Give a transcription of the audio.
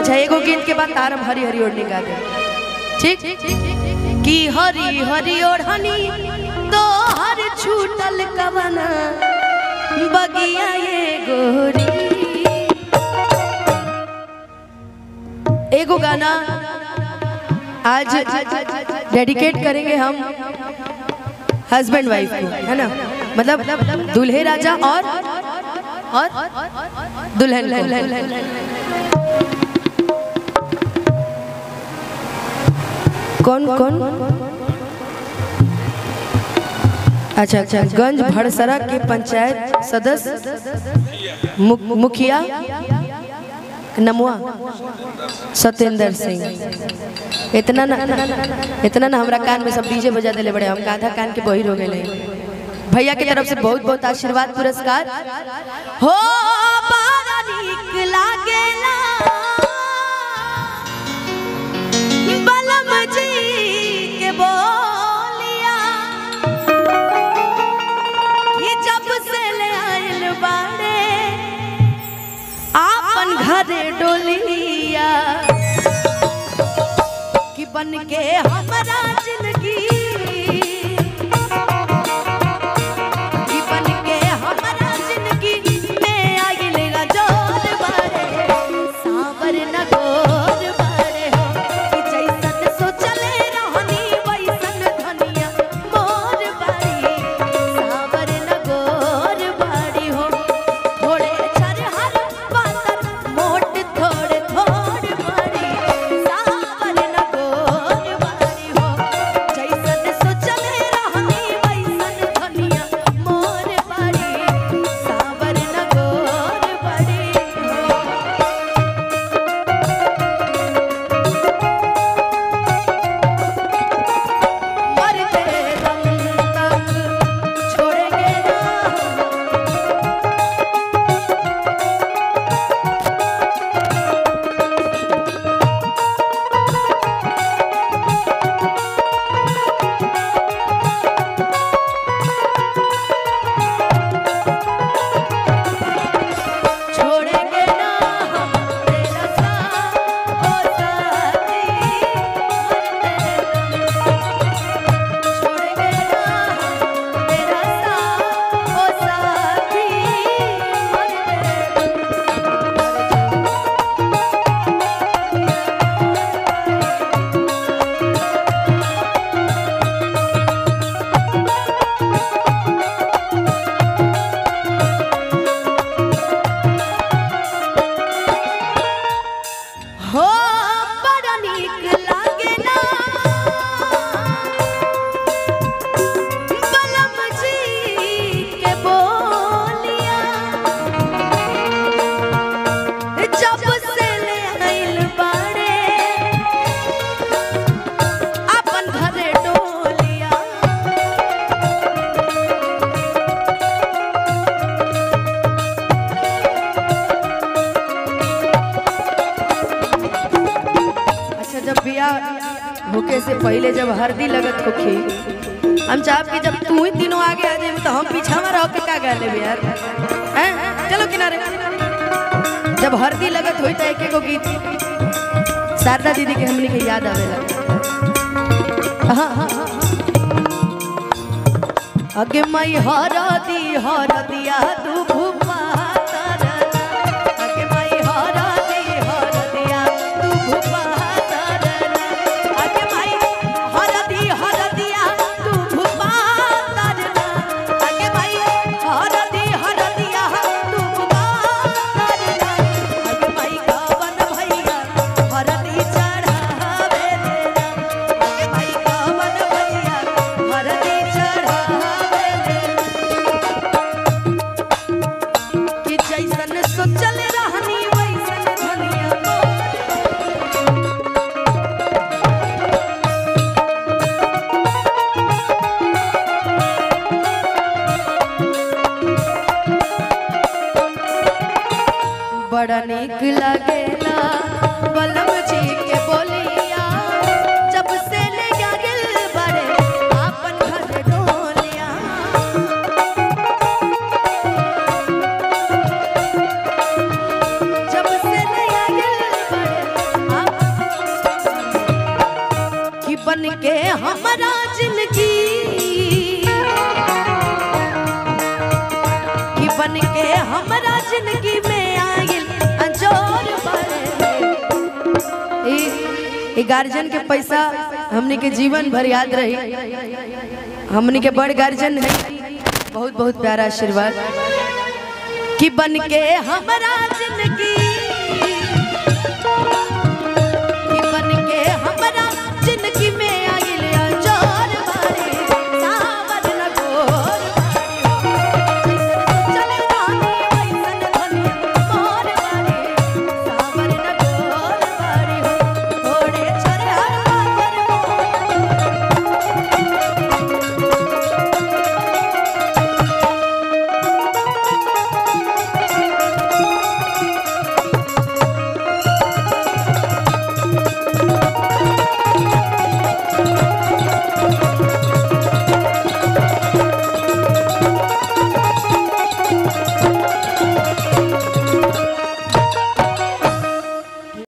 अच्छा एगो गीत के बाद तार हम हरी हरी ओढ़नी गा दे ठीक कि हरी हरी ओढ़नी तो हर छूटल कवना बगिया ये गोरी एगो गाना आज डेडिकेट करेंगे हम हस्बैंड वाइफ को है ना मतलब दूल्हे राजा और और दुल्हन को कौन कौन अच्छा अच्छा गंज भड़सरा के पंचायत सदस्य मु- मुखिया नमुआ सत्येंद्र सिंह इतना ना इतना ना हमरा कान में सब डीजे बजा देले बड़े हम आधा कान के बहिर हो गए भैया की तरफ से बहुत बहुत आशीर्वाद पुरस्कार हो बड़ा नीक लागेला बलम जी के बोलिया कि जब से ले आइल बाड़े आपन घरे डोलिया कि बन के हमारा जिंदगी कि बन के हमारा जिंदगी में आइल गजोर बाड़े सावर न गोर बाड़े हो कि जैसन सोचले रहनी वैसन धनिया मोर बाड़ी सावर न गोर बाड़ी हो थोड़े छरहर पातर मोट थोड़े थोड़ बाड़ी सावर न गोर बाड़ी हो जैसन सोचले रहनी वैसन धनिया मोर बाड़ी सावर न गोर बाड़ी हो मरते दम तक छोड़ेंगे ना छोड़ेंगे ना हम तेरा साथ ओ साथी छोड़ेंगे ना हम तेरा साथ ओ साथी हो बड़ा नीक लागे ना बलम जी के बोलिया जब से ले आइल बाड़े अपन घरे डोलिया अच्छा जब बियाह होके से पहले जब हल्दी लगत होखी हम चाहब कि जब तू ही तीनों आगे आ जाए तो हम पीछा में रह के का गा लेबे यार हैं चलो किनारे जब हल्दी लगत होई त एक एगो गीत शारदा दीदी के हमनी के याद आवेला हाँ, हाँ, हाँ। अगे मई हरदी हरदिया तू भूपा तरना अगे मई हरदी हरदिया तू भूपा तरना अगे मई हरदी हरदिया तू भूपा तरना अगे मई हरदी हरदिया तू भूपा तरना अगे मई कवन भैया हरदी चढ़ावे देना अगे मई कवन भैया हरदी चढ़ावे देना बन के हमारा जिंदगी कि बन के हमारा जिंदगी में आगिल अंजोर बड़े ई- ई गार्जियन के पैसा हमनी के जीवन भर याद रही हमनी के बड़ गार्जियन है बहुत बहुत प्यारा आशीर्वाद कि बन के हमारा जिंदगी